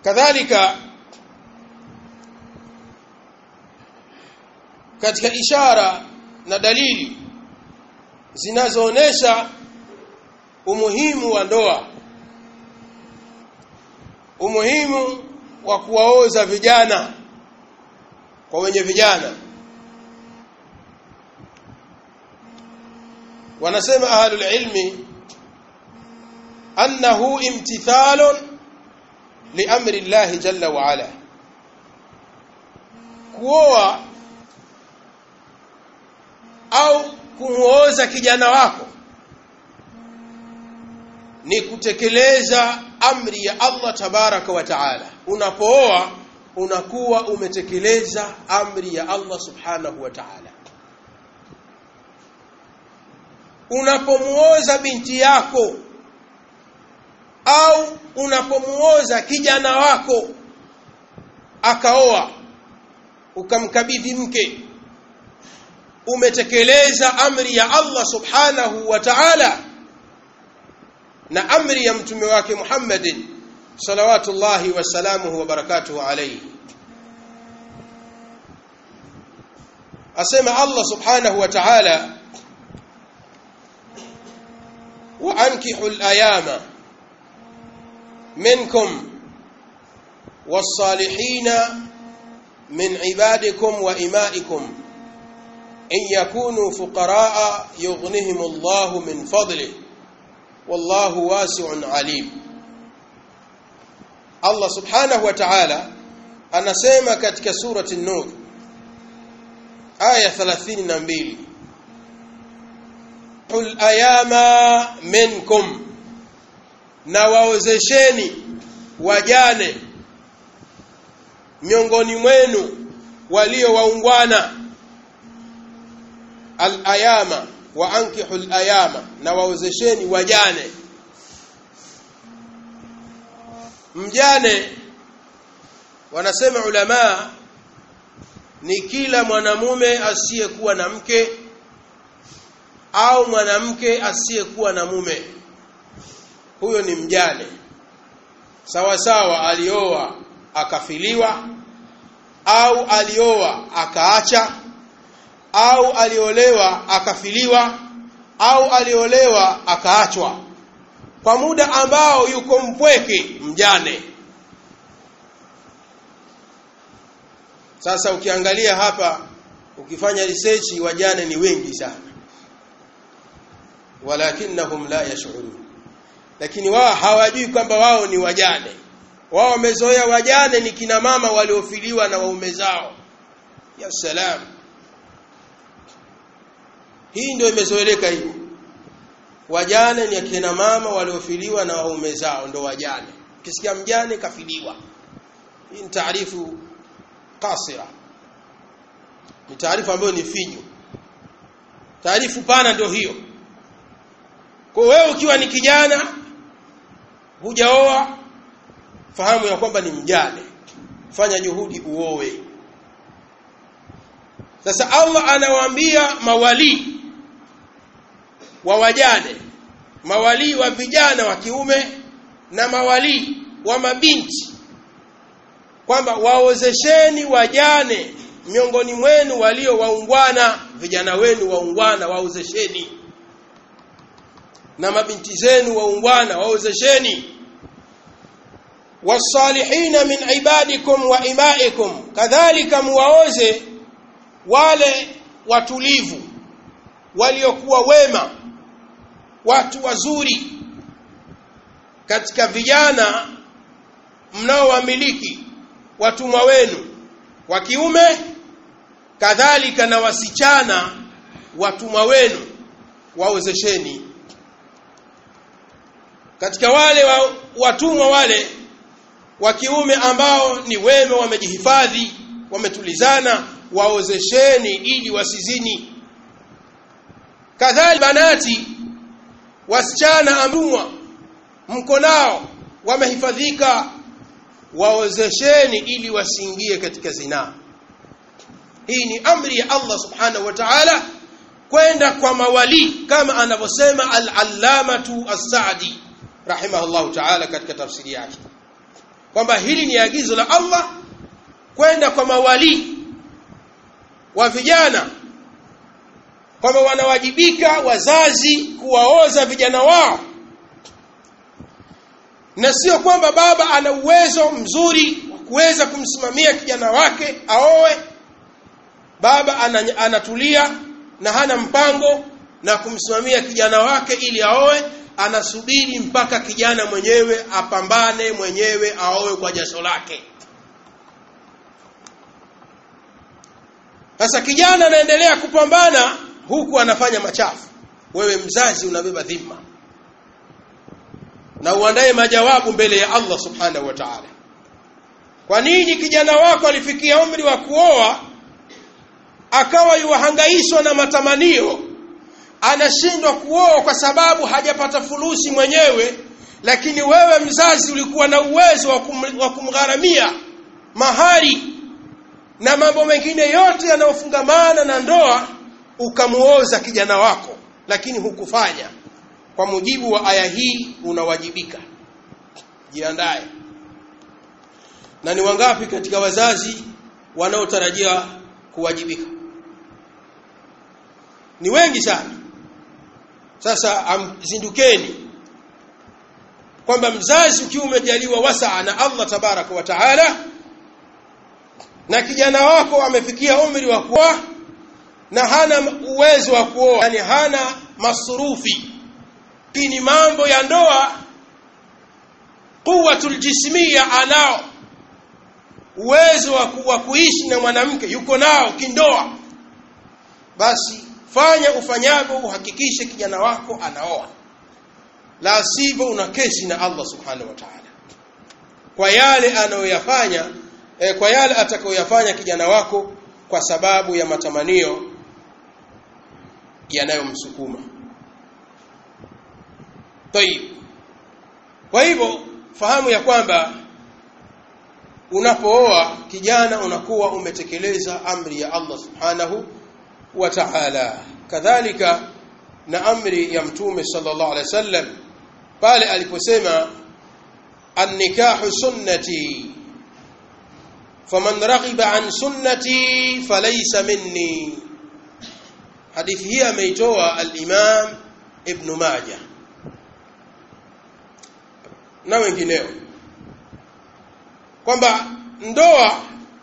kadhalika katika ishara na dalili zinazoonesha umuhimu wa ndoa umuhimu wa kuwaoza vijana kwa wenye vijana wanasema ahlul ilmi annahu imtithalun liamri Allah jalla wa ala kuoa au kumuoza kijana wako ni kutekeleza amri ya Allah tabaraka wa taala unapooa unakuwa umetekeleza amri ya Allah subhanahu wa taala unapomuoza binti yako au unapomuoza kijana wako akaoa ukamkabidhi mke umetekeleza amri ya Allah subhanahu wa ta'ala na amri ya mtume wake Muhammadin salawatullahi wasalamuhu wa barakatuhu alayhi asema Allah subhanahu wa ta'ala wa ankihu al-ayama منكم والصالحين من عبادكم وإمائكم إن يكونوا فقراء يغنهم الله من فضله والله واسع عليم الله سبحانه وتعالى anasema katika surati an-nur aya 32 qul ayama minkum na waozesheni wajane miongoni mwenu walio waungwana al-ayama wa ankihu al-ayama na waozesheni wajane mjane wanasema ulama ni kila mwanamume asiyekuwa na mke au mwanamke asiyekuwa na mume huyo ni mjane sawa sawa alioa akafiliwa au alioa akaacha au aliolewa akafiliwa au aliolewa akaachwa kwa muda ambao yuko mpweke mjane sasa ukiangalia hapa ukifanya research wajane ni wengi sana walakinnahum la yash'urun lakini wao hawajui kwamba wao ni wajane wao wamezoea wajane ni kina mama waliofiliwa na waume zao ya salam hii ndio imezoeleka hivyo wajane ni akina mama waliofiliwa na waume zao ndo wajane ukisikia mjane kafiliwa hii ni taarifu kasira ni taarifa ambayo ni finyu taarifu pana ndio hiyo kwa wewe ukiwa ni kijana hujaoa fahamu ya kwamba ni mjane fanya juhudi uowe sasa Allah anawaambia mawali wa wajane mawali wa vijana wa kiume na mawali wa mabinti kwamba waozesheni wajane miongoni mwenu walio waungwana vijana wenu waungwana waozesheni na mabinti zenu waungwana waozesheni wasalihina min ibadikum wa imaikum kadhalika muwaoze wale watulivu waliokuwa wema watu wazuri katika vijana mnaowamiliki watumwa wenu wa kiume kadhalika na wasichana watumwa wenu waozesheni katika wale wa, watumwa wale wa kiume ambao ni wema wamejihifadhi wametulizana waozesheni ili wasizini kadhalika banati wasichana amtumwa mko nao wamehifadhika waozesheni ili wasiingie katika zinaa hii ni amri ya Allah subhanahu wa ta'ala kwenda kwa mawali kama anavyosema al-allamatu as-sa'di rahimahullahu ta'ala katika tafsiri yake kwamba hili ni agizo la Allah kwenda kwa mawali wa vijana kwamba wanawajibika wazazi kuwaoza vijana wao na sio kwamba baba ana uwezo mzuri wa kuweza kumsimamia kijana wake aoe baba anatulia na hana mpango na kumsimamia kijana wake ili aoe anasubiri mpaka kijana mwenyewe apambane mwenyewe aoe kwa jasho lake sasa kijana anaendelea kupambana huku anafanya machafu wewe mzazi unabeba dhima na uandae majawabu mbele ya Allah subhanahu wa ta'ala kwa nini kijana wako alifikia umri wa kuoa akawa yuhangaishwa na matamanio anashindwa kuoa kwa sababu hajapata fulusi mwenyewe lakini wewe mzazi ulikuwa na uwezo wa, kum, wa kumgharamia mahari na mambo mengine yote yanayofungamana na ndoa ukamuoza kijana wako lakini hukufanya kwa mujibu wa aya hii unawajibika jiandae na ni wangapi katika wazazi wanaotarajia kuwajibika ni wengi sana sasa zindukeni kwamba mzazi ukiwa umejaliwa wasaa na Allah tabaraka wa taala na kijana wako amefikia umri wa kuoa na hana uwezo wa kuoa yani hana masurufi lakini mambo ya ndoa quwwatul jismia anao uwezo wa kuishi na mwanamke yuko nao kindoa basi fanya ufanyavyo uhakikishe kijana wako anaoa la sivyo una kesi na Allah subhanahu wa ta'ala kwa yale anayoyafanya eh, kwa yale atakayoyafanya kijana wako kwa sababu ya matamanio yanayomsukuma Tayib. Kwa hivyo fahamu ya kwamba unapooa kijana unakuwa umetekeleza amri ya Allah Subhanahu wa Ta'ala. Kadhalika na amri ya Mtume sallallahu alaihi wasallam pale aliposema an-nikahu sunnati faman raghiba an sunnati falaysa minni. Hadithi hii ameitoa al-Imam Ibn Majah na wengineo kwamba ndoa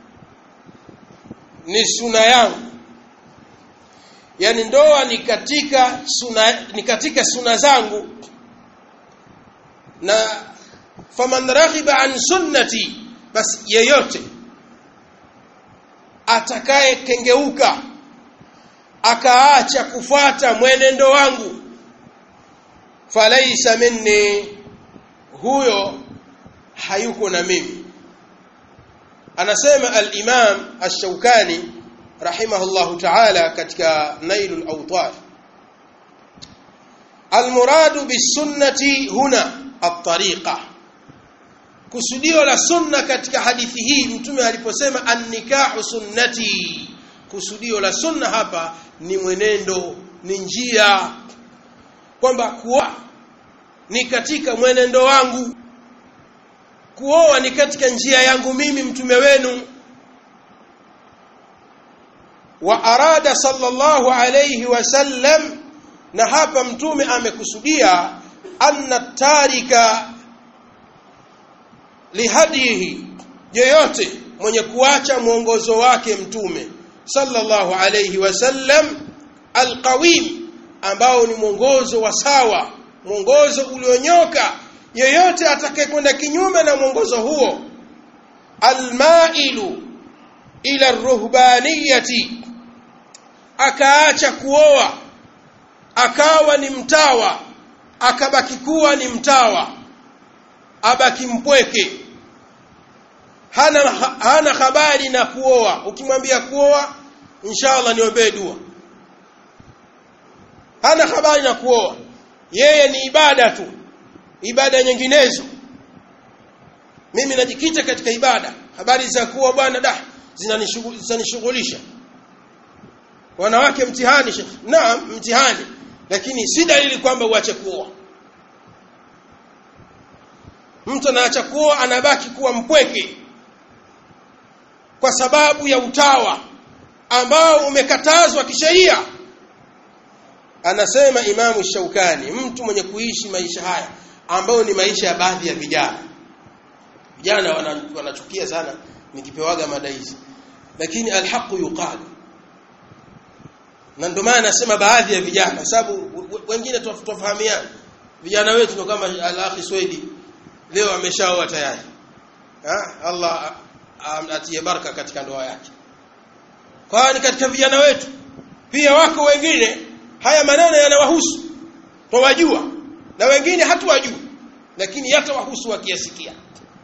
ni suna yangu yani ndoa ni katika suna ni katika suna zangu na faman raghiba an sunnati basi yeyote atakaye kengeuka akaacha kufuata mwenendo wangu falaisa minni huyo hayuko na mimi anasema al-Imam Ash-Shawkani rahimahullahu ta'ala katika Nailul Awtar al-muradu bis-sunnati huna at-tariqa kusudio la sunna katika hadithi hii mtume aliposema an-nikahu sunnati kusudio la sunna hapa ni mwenendo ni njia kwamba kuoa ni katika mwenendo wangu kuoa ni katika njia yangu mimi mtume wenu wa arada sallallahu alayhi wasallam na hapa mtume amekusudia anna tarika lihadihi yeyote mwenye kuacha mwongozo wake mtume sallallahu alayhi wasallam alqawim ambao ni mwongozo wa sawa mwongozo ulionyoka yeyote atakayekwenda kinyume na mwongozo huo almailu ila ruhbaniyati akaacha kuoa akawa ni mtawa akabaki kuwa ni mtawa abaki mpweke hana hana habari na kuoa ukimwambia kuoa inshallah niombee dua hana habari na kuoa yeye ni ibada tu ibada nyinginezo mimi najikita katika ibada habari za kuwa bwana da zinanishughulisha wanawake mtihani shekhi naam mtihani lakini si dalili kwamba uache kuoa mtu anaacha kuoa anabaki kuwa mpweke kwa sababu ya utawa ambao umekatazwa kisheria anasema imamu shaukani mtu mwenye kuishi maisha haya ambayo ni maisha ya baadhi ya vijana vijana wanachukia wana sana nikipewaga mada hizi lakini alhaqu yuqalu na ndio maana nasema baadhi ya vijana sababu wengine tofahamiana vijana wetu ndio kama al-akhi Swedi leo ameshaoa tayari ha? Allah atie baraka katika ndoa yake kwani katika vijana wetu pia wako wengine haya maneno yanawahusu twawajua na wengine hatuwajua lakini yatawahusu wakiyasikia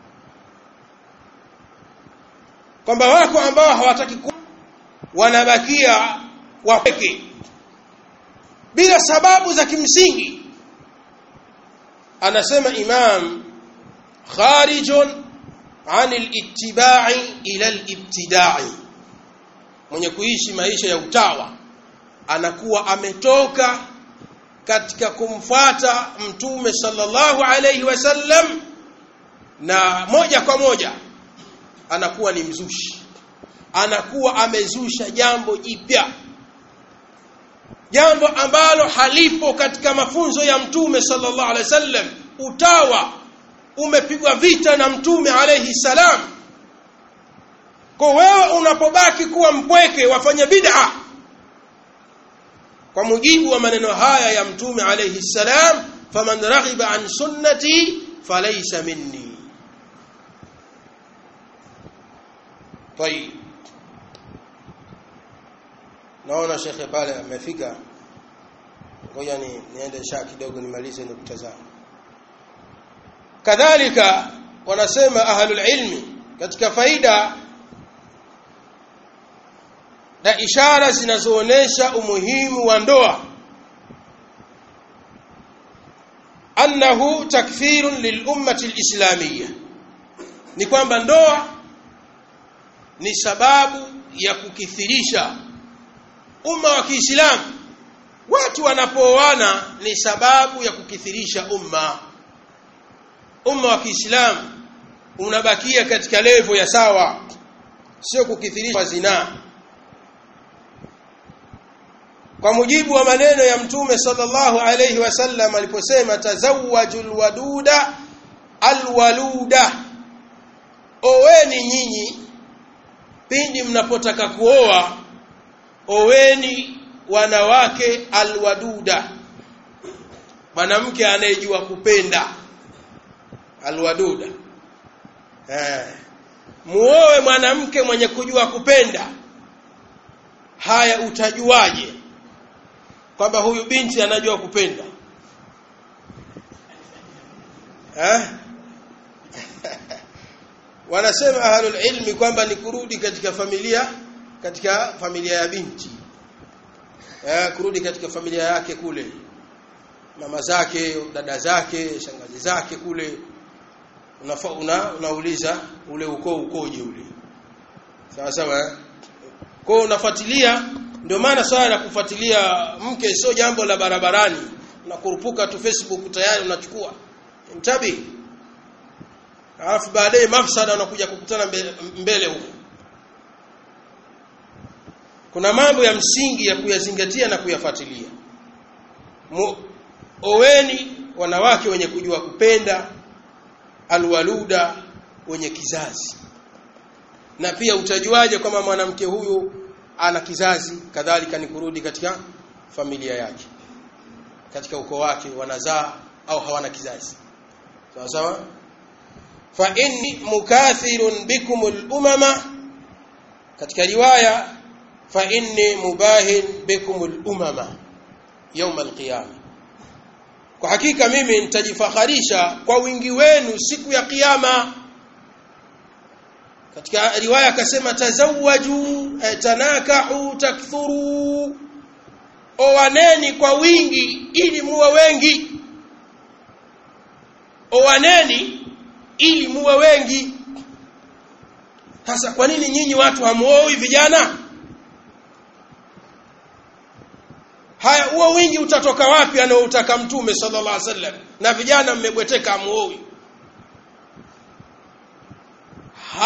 kwamba wako ambao hawataki ku wanabakia wapeke bila sababu za kimsingi anasema imam kharijun an al-ittiba'i ila al-ibtida'i mwenye kuishi maisha ya utawa anakuwa ametoka katika kumfata mtume sallallahu alayhi wasallam na moja kwa moja anakuwa ni mzushi anakuwa amezusha jambo jipya jambo ambalo halipo katika mafunzo ya mtume sallallahu alaihi wasallam utawa umepigwa vita na mtume alayhi salam kwa wewe unapobaki kuwa mpweke wafanya bid'a kwa mujibu wa maneno haya ya mtume alayhi salam faman raghiba an sunnati falaysa minni طيب naona shekhe pale amefika ngoja ni niende sha kidogo nimalize nukta zangu kadhalika wanasema ahlul ilmi katika faida na ishara zinazoonesha umuhimu wa ndoa annahu takfirun lilummati alislamiyya ni kwamba ndoa ni sababu ya kukithirisha umma wa Kiislamu watu wanapooana ni sababu ya kukithirisha umma umma wa Kiislamu unabakia katika levo ya sawa sio kukithirisha zinaa kwa mujibu wa maneno ya mtume sallallahu alayhi wasallam aliposema tazawwajul waduda alwaluda oweni nyinyi pindi mnapotaka kuoa oweni wanawake alwaduda mwanamke anayejua kupenda alwaduda eh muoe mwanamke mwenye kujua kupenda haya utajuaje kwamba huyu binti anajua kupenda eh wanasema ahlul ilmi kwamba ni kurudi katika familia katika familia ya binti eh kurudi katika familia yake kule mama zake dada zake shangazi zake kule unafa, una, unauliza ule ukoo ukoje ule sawa sawa eh? kwa unafuatilia ndio maana swala la kufuatilia mke sio jambo la barabarani unakurupuka tu Facebook tayari unachukua mtabi alafu baadaye mafsada unakuja kukutana mbele, mbele huko kuna mambo ya msingi ya kuyazingatia na kuyafuatilia oweni wanawake wenye kujua kupenda alwaluda wenye kizazi na pia utajuaje kwamba mwanamke huyu ana kizazi kadhalika ni kurudi katika familia yake katika ukoo wake wanazaa au hawana kizazi sawa sawa fa inni mukathirun bikum al-umama katika riwaya fa inni mubahin bikum al-umama يوم القيامه kwa hakika mimi nitajifakharisha kwa wingi wenu siku ya kiyama katika riwaya akasema tazawwaju tanakahu takthuru owaneni kwa wingi ili muwe wengi owaneni ili muwe wengi sasa kwa nini nyinyi watu hamuoi vijana haya huo wingi utatoka wapi anaoutaka mtume sallallahu alaihi wasallam na vijana mmebweteka hamuoi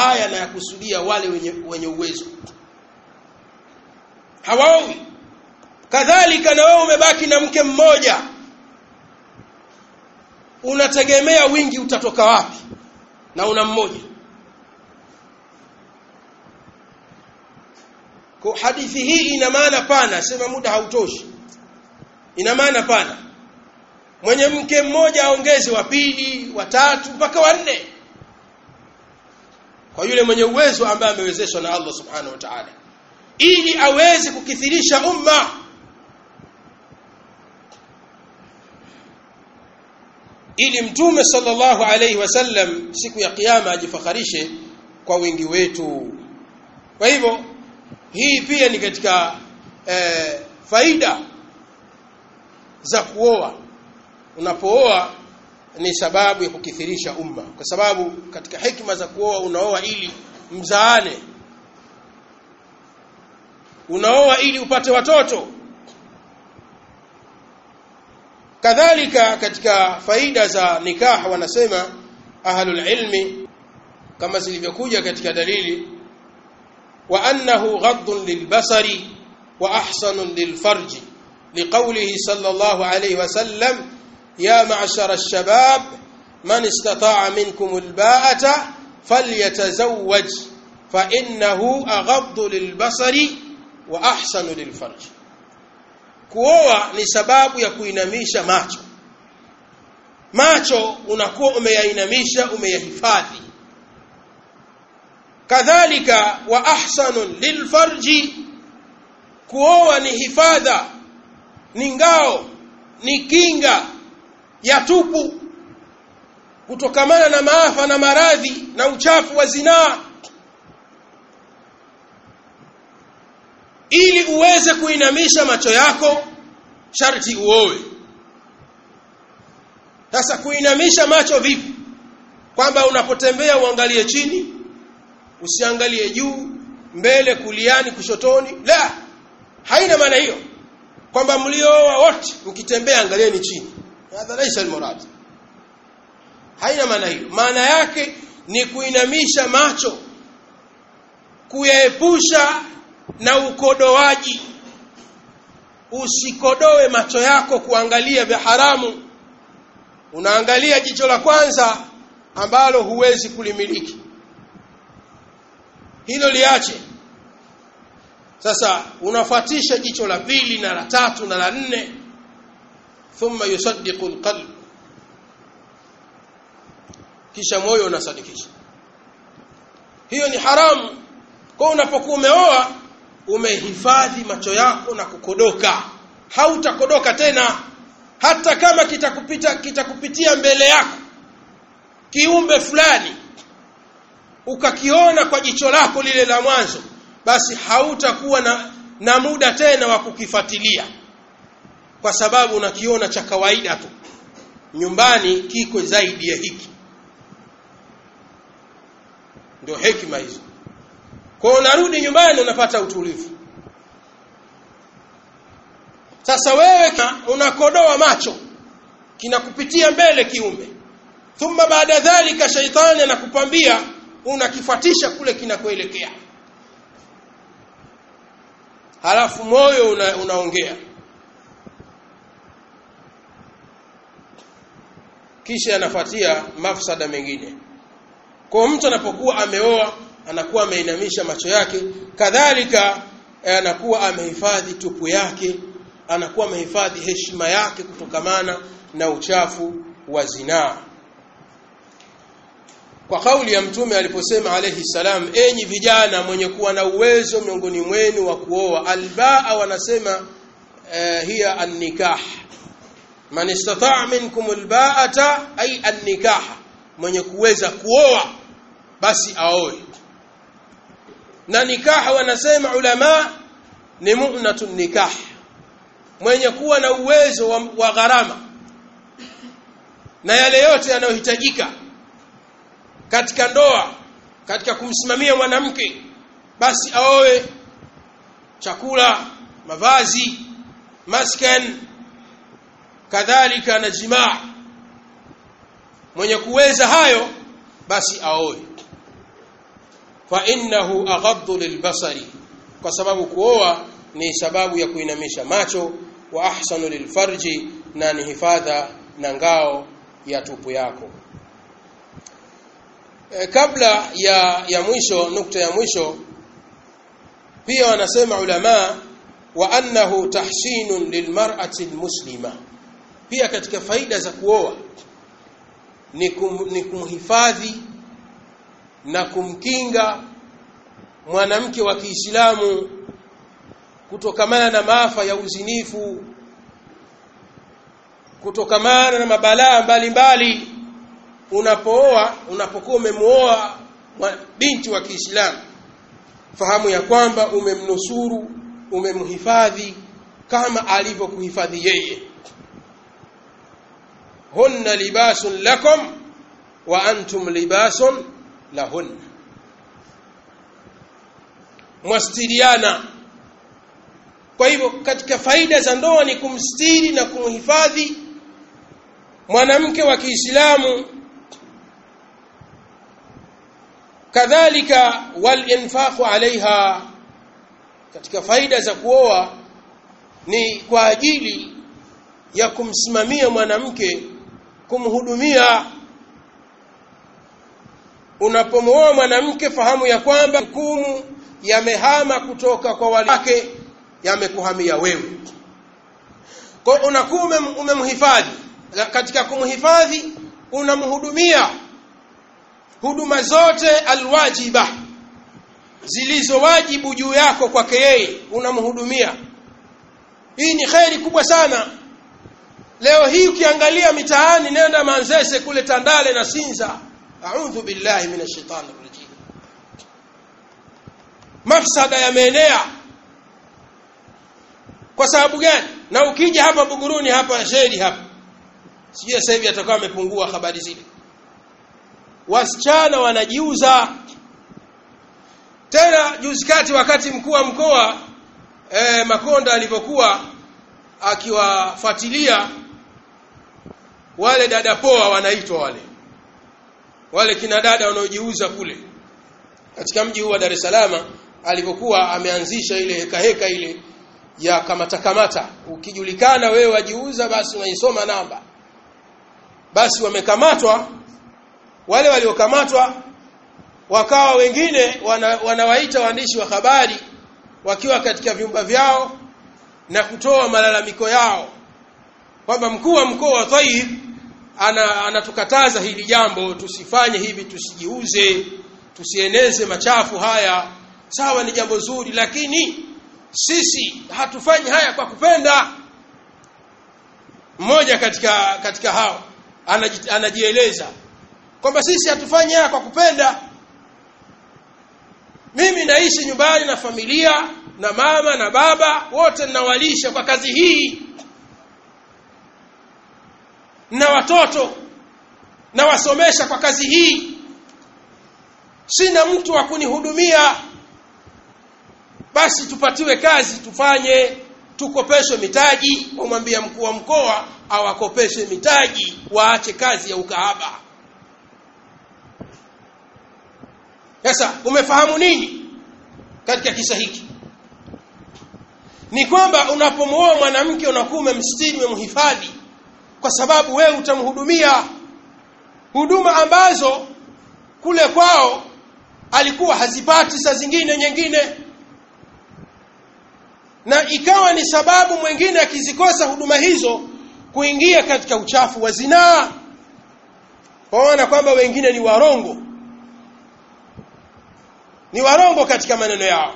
aya na yakusudia wale wenye, wenye uwezo hawaowi kadhalika na wewe umebaki na mke mmoja unategemea wingi utatoka wapi na una mmoja kwa hadithi hii ina maana pana sema muda hautoshi ina maana pana mwenye mke mmoja aongeze wa pili wa tatu mpaka wa nne kwa yule mwenye uwezo ambaye amewezeshwa na Allah subhanahu wa ta'ala ili aweze kukithirisha umma ili mtume sallallahu alayhi wasallam siku ya kiyama ajifakharishe kwa wingi wetu kwa hivyo hii pia ni katika eh, faida za kuoa unapooa ni sababu ya kukithirisha umma kwa sababu katika hikma za kuoa unaoa ili mzaane unaoa ili upate watoto kadhalika katika faida za nikah wanasema ahlul ilmi kama zilivyokuja katika dalili wa annahu ghaddun lilbasari wa ahsanun lilfarji liqawlihi sallallahu alayhi wasallam ya ma'shara ash-shabab man istata'a minkum al-ba'ata falyatazawwaj fa innahu aghaddu lilbasari wa ahsanu lilfarji kuoa ni sababu ya kuinamisha macho macho unakuwa umeyainamisha umeyahifadhi kadhalika wa ahsanun lilfarji kuoa ni hifadha ni ngao ni kinga ya tupu kutokamana na maafa na maradhi na uchafu wa zinaa ili uweze kuinamisha macho yako sharti uowe sasa kuinamisha macho vipi kwamba unapotembea uangalie chini usiangalie juu mbele kuliani kushotoni la haina maana hiyo kwamba mliooa wote mkitembea angalieni chini hadha laisa almurad haina maana hiyo maana yake ni kuinamisha macho kuyaepusha na ukodoaji usikodoe macho yako kuangalia vya haramu unaangalia jicho la kwanza ambalo huwezi kulimiliki hilo liache sasa unafuatisha jicho la pili na la tatu na la nne thumma yusaddiqu alqalb kisha moyo unasadikisha hiyo ni haramu kwa unapokuwa umeoa umehifadhi macho yako na kukodoka hautakodoka tena hata kama kitakupita kitakupitia mbele yako kiumbe fulani ukakiona kwa jicho lako lile la mwanzo basi hautakuwa na, na muda tena wa kukifuatilia kwa sababu unakiona cha kawaida tu nyumbani kiko zaidi ya hiki ndio hekima hizo kwa unarudi nyumbani unapata utulivu sasa wewe unakodoa macho kinakupitia mbele kiumbe thumma baada dhalika shaitani anakupambia unakifuatisha kule kinakoelekea halafu moyo una, unaongea kisha anafuatia mafsada mengine kwa mtu anapokuwa ameoa anakuwa ameinamisha macho yake kadhalika anakuwa amehifadhi tupu yake anakuwa amehifadhi heshima yake kutokamana na uchafu wa zinaa kwa kauli ya mtume aliposema alayhi salam enyi vijana mwenye kuwa na uwezo miongoni mwenu wa kuoa albaa wanasema uh, hiya an-nikah man istata'a minkum alba'ata ay an-nikah mwenye kuweza kuoa basi aoe na nikaha wanasema ulama ni mu'natun nikah mwenye kuwa na uwezo wa, wa gharama na yale yote yanayohitajika katika ndoa katika kumsimamia mwanamke basi aoe chakula mavazi maskan kadhalika na jimaa mwenye kuweza hayo basi aoe fa innahu aghaddu lilbasari kwa sababu kuoa ni sababu ya kuinamisha macho wa ahsanu lilfarji na ni hifadha na ngao ya tupu yako e, kabla ya ya mwisho nukta ya mwisho pia wanasema ulama wa annahu tahsinun lilmar'ati almuslima pia katika faida za kuoa ni, kum, ni kumhifadhi na kumkinga mwanamke wa Kiislamu kutokamana na maafa ya uzinifu kutokamana na mabalaa mbalimbali unapooa unapokuwa umemuoa binti wa Kiislamu fahamu ya kwamba umemnusuru umemhifadhi kama alivyokuhifadhi yeye hunna libasun lakum wa antum libasun lahunna mwastiriana kwa hivyo katika faida za ndoa ni kumstiri na kumhifadhi mwanamke wa Kiislamu kadhalika walinfaqu alaiha katika faida za kuoa ni kwa ajili ya kumsimamia mwanamke kumhudumia unapomwoa mwanamke fahamu ya kwamba hukumu yamehama kutoka kwa wale wake yamekuhamia wewe kwa unakuwa umemhifadhi katika kumhifadhi unamhudumia huduma zote alwajiba zilizo wajibu juu yako kwake yeye unamhudumia hii ni kheri kubwa sana leo hii ukiangalia mitaani nenda manzese kule tandale na sinza a'udhu billahi minash shaitani rajim mafsada yameenea kwa sababu gani na ukija hapa buguruni hapa sheri hapa sijui sasa hivi atakuwa amepungua habari zile wasichana wanajiuza tena juzi kati wakati mkuu wa mkoa eh, Makonda alipokuwa akiwafuatilia wale dada poa wanaitwa wale wale kina dada wanaojiuza kule katika mji huu wa Dar es Salaam alipokuwa ameanzisha ile heka heka ile ya kamata kamata ukijulikana wewe wajiuza basi unaisoma namba basi wamekamatwa wale waliokamatwa wakawa wengine wana, wanawaita waandishi wa habari wakiwa katika vyumba vyao na kutoa malalamiko yao kwamba mkuu wa mkoa wa Taif ana anatukataza hili jambo tusifanye hivi tusijiuze tusieneze machafu haya sawa ni jambo zuri lakini sisi hatufanyi haya kwa kupenda mmoja katika katika hao anaji, anajieleza kwamba sisi hatufanyi haya kwa kupenda mimi naishi nyumbani na familia na mama na baba wote ninawalisha kwa kazi hii na watoto nawasomesha kwa kazi hii sina mtu wa kunihudumia basi tupatiwe kazi tufanye tukopeshwe mitaji wamwambia mkuu wa mkoa awakopeshe mitaji waache kazi ya ukahaba sasa umefahamu nini katika kisa hiki ni kwamba unapomwoa mwanamke unakuwa umemstiri umemhifadhi kwa sababu wewe utamhudumia huduma ambazo kule kwao alikuwa hazipati saa zingine nyingine na ikawa ni sababu mwingine akizikosa huduma hizo kuingia katika uchafu wa zinaa waona kwamba wengine ni warongo ni warongo katika maneno yao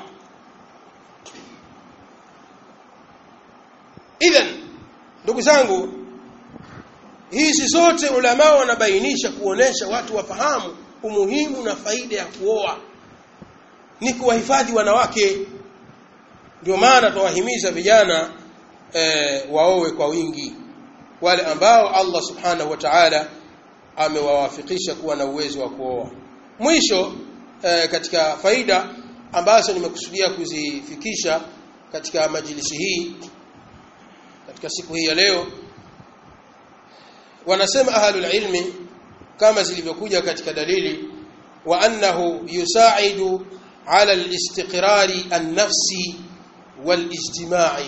idhan ndugu zangu hizi zote ulama wanabainisha kuonesha watu wafahamu umuhimu na faida ya kuoa ni kuwahifadhi wanawake ndio maana tuwahimiza vijana e, waowe kwa wingi wale ambao Allah subhanahu wa ta'ala amewawafikisha kuwa na uwezo wa kuoa mwisho e, katika faida ambazo nimekusudia kuzifikisha katika majilisi hii katika siku hii ya leo wanasema ahlul ilmi kama zilivyokuja katika dalili وأنه يساعد على الاستقرار النفسي والاجتماعي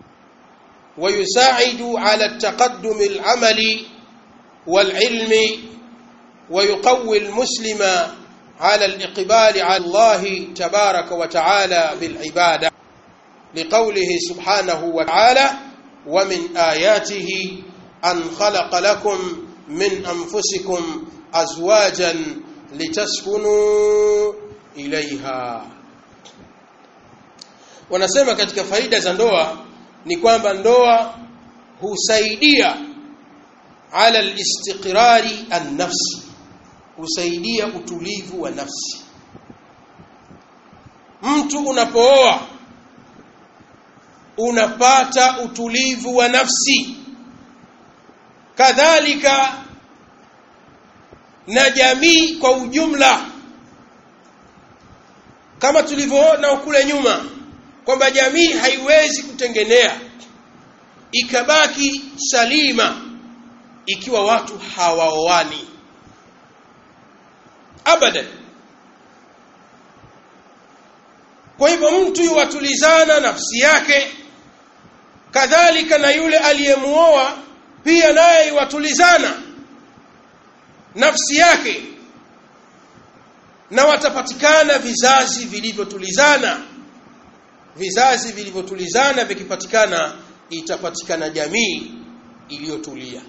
ويساعد على التقدم العملي والعلم ويقوي المسلم على الإقبال على الله تبارك وتعالى بالعبادة لقوله سبحانه وتعالى ومن آياته أن خلق لكم من أنفسكم أزواجا لتسكنوا إليها wanasema katika faida za ndoa ni kwamba ndoa husaidia ala alistiqrari an-nafsi husaidia utulivu wa nafsi mtu unapooa unapata utulivu wa nafsi kadhalika na jamii kwa ujumla kama tulivyoona kule nyuma kwamba jamii haiwezi kutengenea ikabaki salima ikiwa watu hawaoani abadan kwa hivyo mtu yuwatulizana nafsi yake kadhalika na yule aliyemuoa pia naye yuwatulizana nafsi yake na watapatikana vizazi vilivyotulizana vizazi vilivyotulizana vikipatikana itapatikana jamii iliyotulia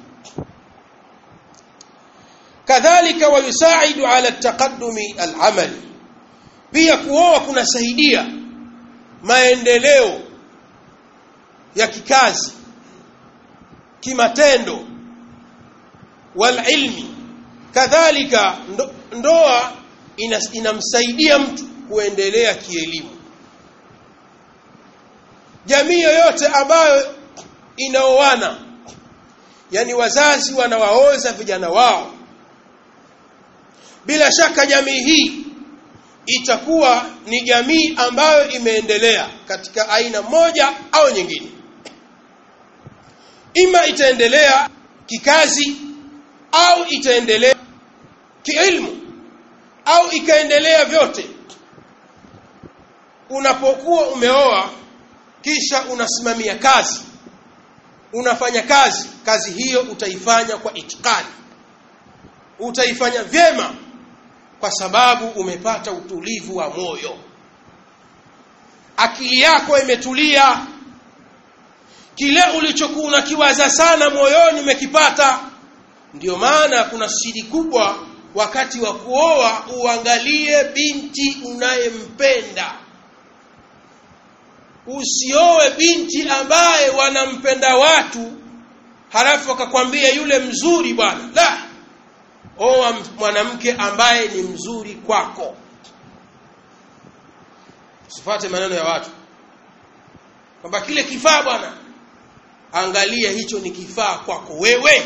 kadhalika wayusaidu ala taqaddumi al-amali pia kuoa kunasaidia maendeleo ya kikazi kimatendo walilmi kadhalika ndo, ndoa inas, inamsaidia mtu kuendelea kielimu jamii yoyote ambayo inaoana yani wazazi wanawaoza vijana wao bila shaka jamii hii itakuwa ni jamii ambayo imeendelea katika aina moja au nyingine ima itaendelea kikazi au itaendelea kiilmu au ikaendelea vyote unapokuwa umeoa kisha unasimamia kazi unafanya kazi kazi hiyo utaifanya kwa itikadi utaifanya vyema kwa sababu umepata utulivu wa moyo akili yako imetulia kile ulichokuwa unakiwaza sana moyoni umekipata ndio maana kuna siri kubwa wakati wa kuoa uangalie binti unayempenda usioe binti ambaye wanampenda watu halafu akakwambia yule mzuri bwana la oa mwanamke ambaye ni mzuri kwako usifate maneno ya watu kwamba kile kifaa bwana angalia hicho ni kifaa kwako wewe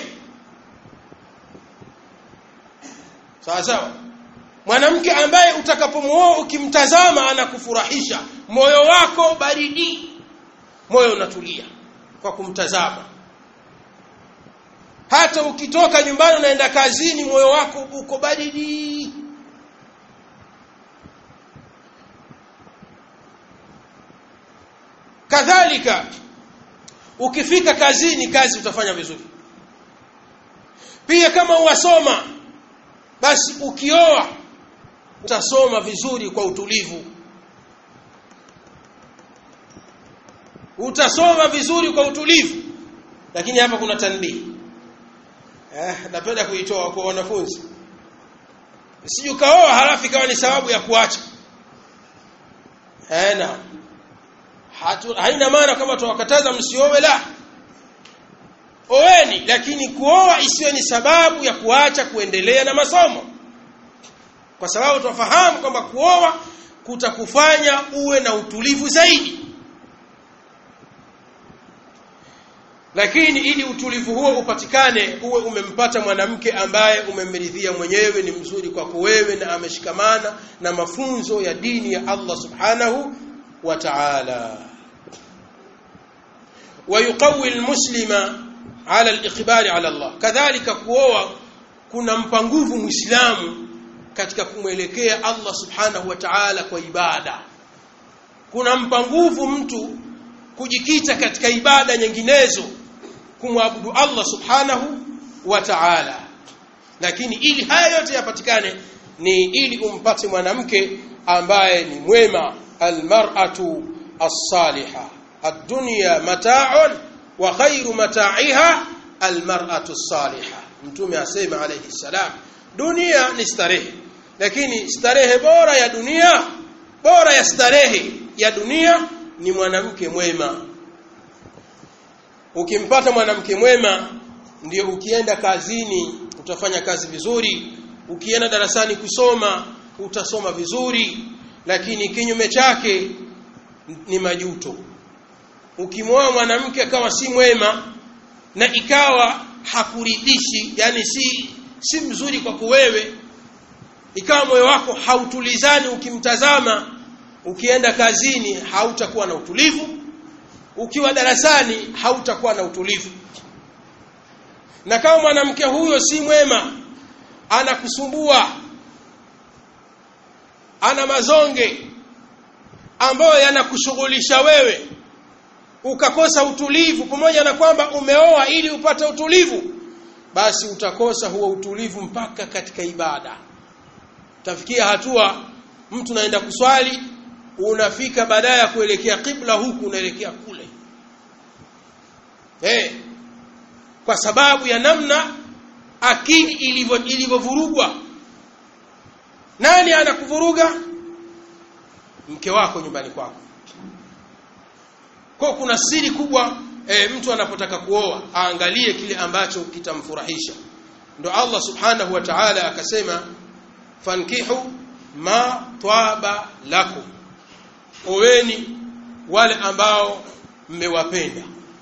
sawa sawa mwanamke ambaye utakapomuoa ukimtazama anakufurahisha moyo wako baridi moyo unatulia kwa kumtazama hata ukitoka nyumbani unaenda kazini moyo wako uko baridi kadhalika ukifika kazini kazi utafanya vizuri pia kama uwasoma basi ukioa utasoma vizuri kwa utulivu utasoma vizuri kwa utulivu lakini hapa kuna tanbihi eh napenda kuitoa kwa wanafunzi sije ukaoa halafu ikawa ni sababu ya kuacha eh na hatu haina maana kama tuwakataza msiowe la oweni lakini kuoa isiwe ni sababu ya kuacha kuendelea na masomo kwa sababu tunafahamu kwamba kuoa kutakufanya uwe na utulivu zaidi lakini ili utulivu huo upatikane uwe umempata mwanamke ambaye umemridhia mwenyewe ni mzuri kwako wewe na ameshikamana na mafunzo ya dini ya Allah subhanahu wa ta'ala ويقوي المسلم على الاقبال على الله كذلك kuoa kunampa nguvu muislamu katika kumwelekea Allah subhanahu wa ta'ala kwa ibada kunampa nguvu mtu kujikita katika ibada nyinginezo kumwabudu Allah subhanahu wa ta'ala lakini ili haya yote yapatikane ni ili umpate mwanamke ambaye ni mwema almar'atu as-saliha ad-dunya mata'un wa khairu mata'iha almar'atu as-saliha mtume asema alayhi salam dunia ni starehe lakini starehe bora ya dunia bora ya starehe ya dunia ni mwanamke mwema ukimpata mwanamke mwema ndio ukienda kazini utafanya kazi vizuri ukienda darasani kusoma utasoma vizuri lakini kinyume chake ni majuto ukimwoa mwanamke akawa si mwema na ikawa hakuridhishi yani si si mzuri kwako wewe ikawa moyo wako hautulizani ukimtazama ukienda kazini hautakuwa na utulivu ukiwa darasani hautakuwa na utulivu na kama mwanamke huyo si mwema anakusumbua ana mazonge ambayo yanakushughulisha wewe ukakosa utulivu pamoja na kwamba umeoa ili upate utulivu basi utakosa huo utulivu mpaka katika ibada tafikia hatua mtu naenda kuswali unafika baadaye ya kuelekea kibla huku unaelekea kule eh kwa sababu ya namna akili ilivyo ilivyovurugwa nani anakuvuruga mke wako nyumbani kwako kwa kuna siri kubwa e, mtu anapotaka kuoa aangalie kile ambacho kitamfurahisha ndo Allah subhanahu wa ta'ala akasema fankihu ma twaba lakum oweni wale ambao mmewapenda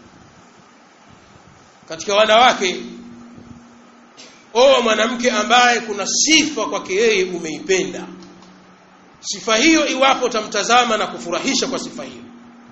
katika wanawake oa mwanamke ambaye kuna sifa kwake yeye umeipenda sifa hiyo iwapo utamtazama na kufurahisha kwa sifa hiyo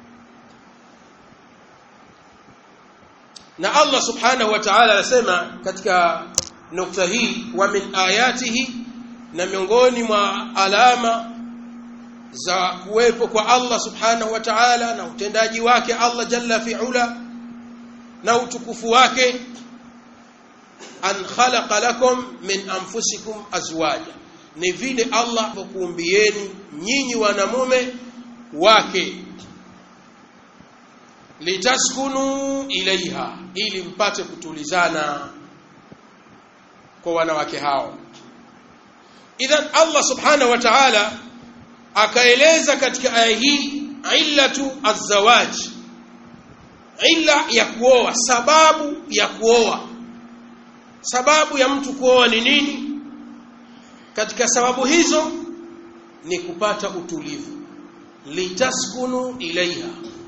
na Allah subhanahu wa ta'ala anasema katika nukta hii wa min ayatihi na miongoni mwa alama za kuwepo kwa Allah subhanahu wa ta'ala na utendaji wake Allah jalla fi'ula na utukufu wake an khalaqa lakum min anfusikum azwaja ni vile Allah kuumbieni nyinyi wanamume wake litaskunu ilaiha ili mpate kutulizana kwa wanawake hao idhan Allah subhanahu wa ta'ala akaeleza katika aya hii illatu azwaj illa ya kuoa sababu ya kuoa sababu ya mtu kuoa ni nini katika sababu hizo ni kupata utulivu litaskunu ilaiha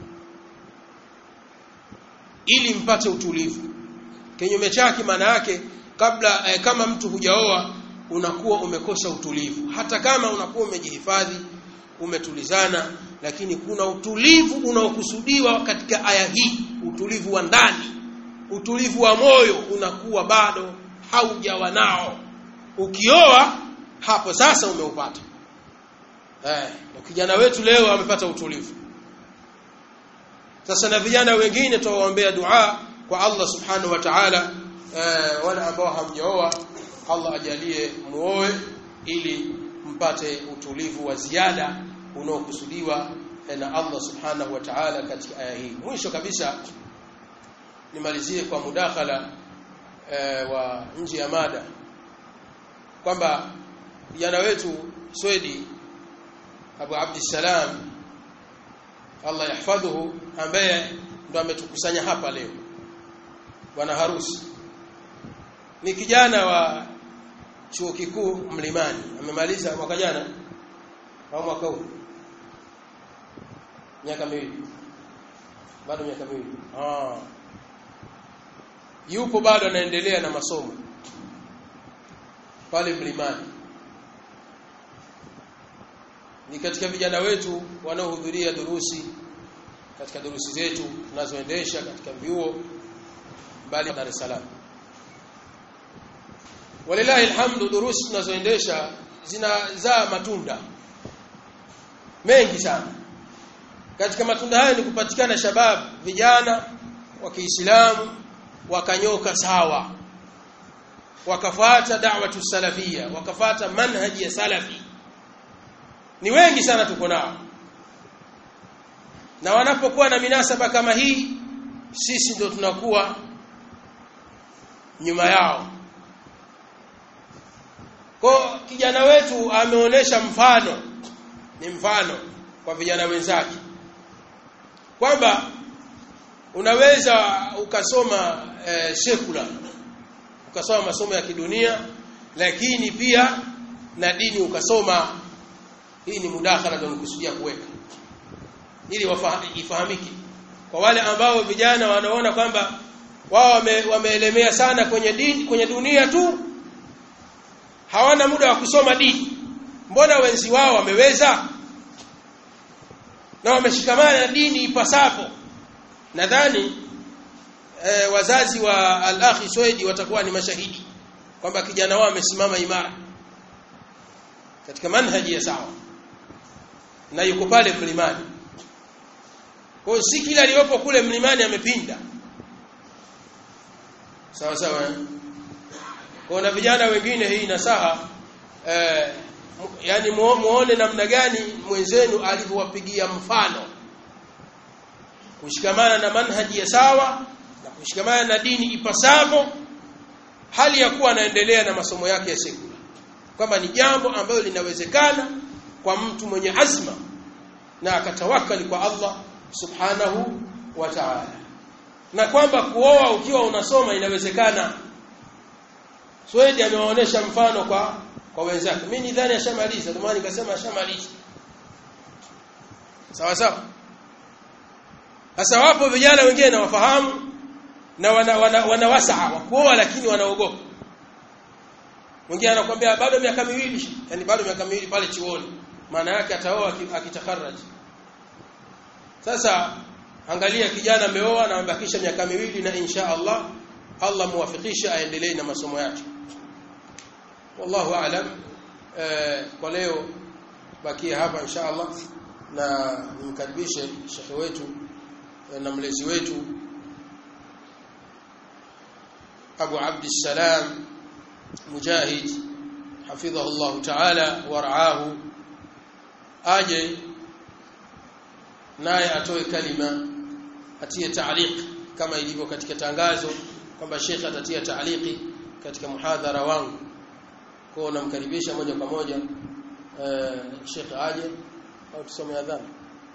ili mpate utulivu kinyume chake maana yake kabla eh, kama mtu hujaoa unakuwa umekosa utulivu hata kama unakuwa umejihifadhi umetulizana lakini kuna utulivu unaokusudiwa katika aya hii utulivu wa ndani utulivu wa moyo unakuwa bado haujawa nao ukioa hapo sasa umeupata eh kijana wetu leo amepata utulivu sasa na vijana wengine tuwaombea dua kwa Allah subhanahu wa ta'ala eh, wale ambao hamjaoa Allah ajalie muoe ili mpate utulivu wa ziada unaokusudiwa na Allah subhanahu wa ta'ala katika aya hii mwisho kabisa nimalizie kwa mudakhala e, wa nje ya mada kwamba vijana wetu Swedi Abu Abdissalam Allah yahfadhuhu ambaye ndo ametukusanya hapa leo bwana harusi ni kijana wa chuo kikuu Mlimani amemaliza mwaka jana au mwaka huu miaka miwili bado miaka miwili ah yupo bado anaendelea na masomo pale Mlimani ni katika vijana wetu wanaohudhuria durusi katika durusi zetu tunazoendesha katika vyuo mbali Dar es Salaam walilahi alhamdu durusi tunazoendesha zinazaa matunda mengi sana katika matunda hayo ni kupatikana shabab vijana wa Kiislamu wakanyoka sawa wakafata da'watu salafia wakafata manhaji ya salafi ni wengi sana tuko nao na wanapokuwa na minasaba kama hii sisi ndio tunakuwa nyuma yao kwa kijana wetu ameonesha mfano ni mfano kwa vijana wenzake kwamba unaweza ukasoma eh, secular ukasoma masomo ya kidunia lakini pia na dini ukasoma hii ni mudakhala ndio nikusudia kuweka ili ifahamike kwa wale ambao vijana wanaona kwamba wao wame, wameelemea sana kwenye dini kwenye dunia tu hawana muda wa kusoma dini mbona wenzi wao wameweza na wameshikamana na dini ipasapo nadhani e, wazazi wa al-akhi Swedi watakuwa ni mashahidi kwamba kijana wao amesimama imara katika manhaji ya sawa na yuko pale mlimani kwa si kila aliyopo kule mlimani amepinda sawa sawa eh? kwa na vijana wengine hii nasaha eh, yani muone namna gani mwenzenu alivyowapigia mfano kushikamana na manhaji ya sawa na kushikamana na dini ipasavyo hali ya kuwa anaendelea na masomo yake ya sekula kwamba ni jambo ambalo linawezekana kwa mtu mwenye azma na akatawakali kwa Allah subhanahu wa ta'ala na kwamba kuoa ukiwa unasoma inawezekana Swedi amewaonesha mfano kwa kwa wenzake mimi nidhani ashamaliza ndio maana nikasema ashamaliza sawa sawa sasa wapo vijana wengine na wafahamu na wana, wana, wana wasaa wa kuoa lakini wanaogopa mwingine anakuambia bado miaka miwili yani bado miaka miwili pale chuoni maana yake ataoa akitakaraji sasa angalia kijana ameoa na amebakisha miaka miwili na insha Allah Allah muwafikishe aendelee na masomo yake wallahu aalam eh, kwa leo bakia hapa insha Allah na nimkaribishe shekhe wetu na mlezi wetu Abu Abd Salam Mujahid hafidhahu Allah Ta'ala waraahu aje naye atoe kalima atie taaliq kama ilivyo katika tangazo kwamba Sheikh atatia taaliki katika muhadhara wangu kwa namkaribisha moja kwa moja uh, Sheikh aje au tusome adhana